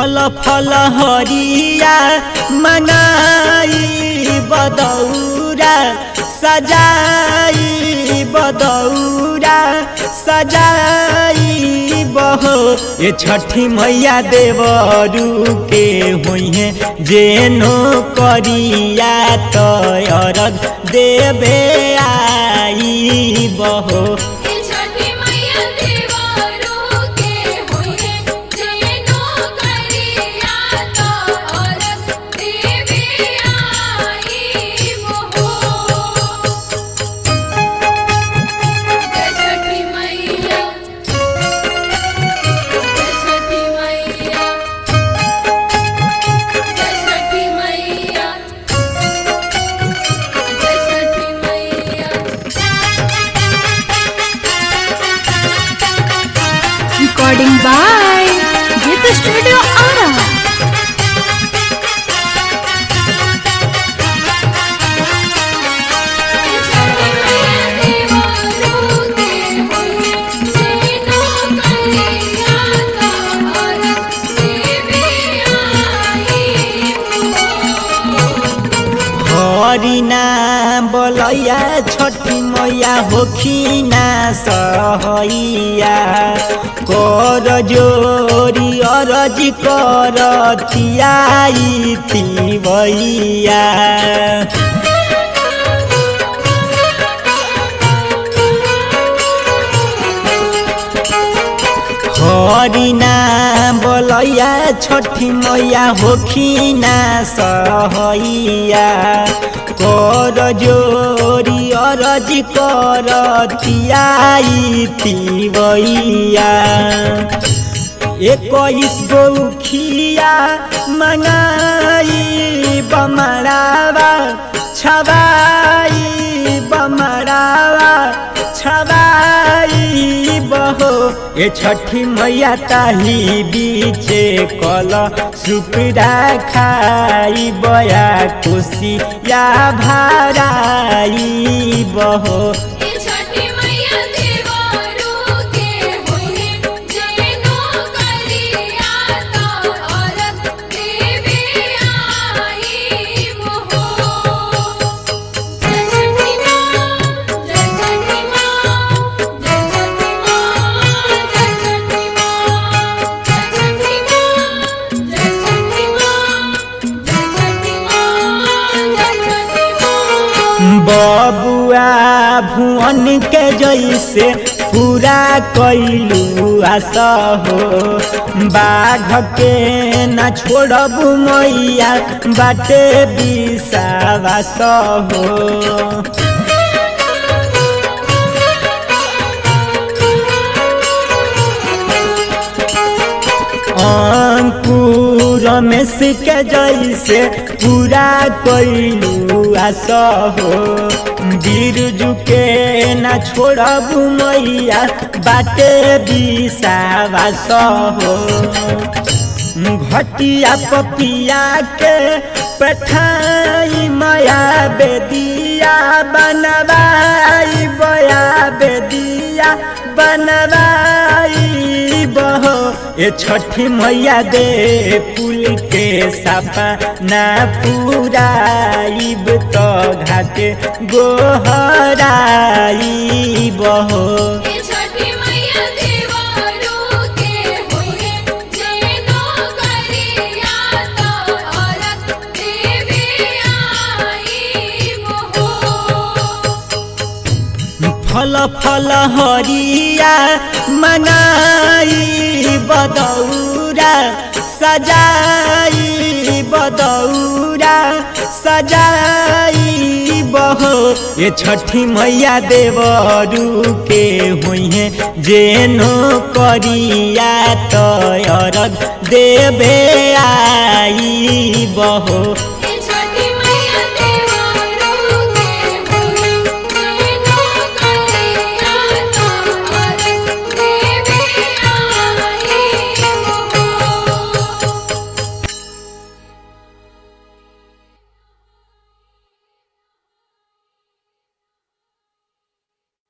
फल फल हरिया मंगाई बदौरा सजाई बदौरा सजाई बहो ये छठी मैया देवरू के हुई जेनो करिया तयरग देवे आई बहो ये छठी मैया देवरू के होए जेनो करिया तो औरत देवी आई मोहो जय छठी मैया जय छठी मैया जय छठी मैया जय छठी मैया Recording by Gita Studio Ara. हरिना बोलैया छठी मैया होखिना सहैया कर जोरी अरज कर तियाई तिवैया हरिना बोलैया छठी मैया होखिना सहैया कर जोरी अरज कर तियाई तिवैया इक्कीस गौखिया मंगाई बमरावा छबाई बमरावा छबाई बहो ये छठी मैया ताही बीचे कल सुपड़ा खाई बया खुशी या भाराई बहो छठी मैया देवरू के होए जेनो करिया तो औरत देवी आई मोहो जय छठी माँ जय छठी माँ जय छठी माँ जय छठी माँ जय छठी माँ जय छठी माँ जय छठी माँ जय छठी माँ बबुआ भुवन के जैसे पूरा कैलू आशा हो बाघ के न छोड़बू मैया बाटे विश्वास हो अंकुर रमेश के जैसे पूरा कैलू आशा हो बिरजू के न छोड़बू मैया बाटे विश्वास हो घटिया पपिया के पठाई माया बेदिया बनवाई बया बेदिया बनवाई बहो ये छठी मैया दे पुल के सापा ना पूराइब तो घाटे गोहराई बहो ये छठी मैया देवरू के होए जेनो करिया तो औरत देवी आई मोहो फल फल हरिया मनाई बदौरा सजाई बदौरा सजाई बहो ये छठी मैया देवरू के हुई जेनो करिया तयरग देवे आई बहो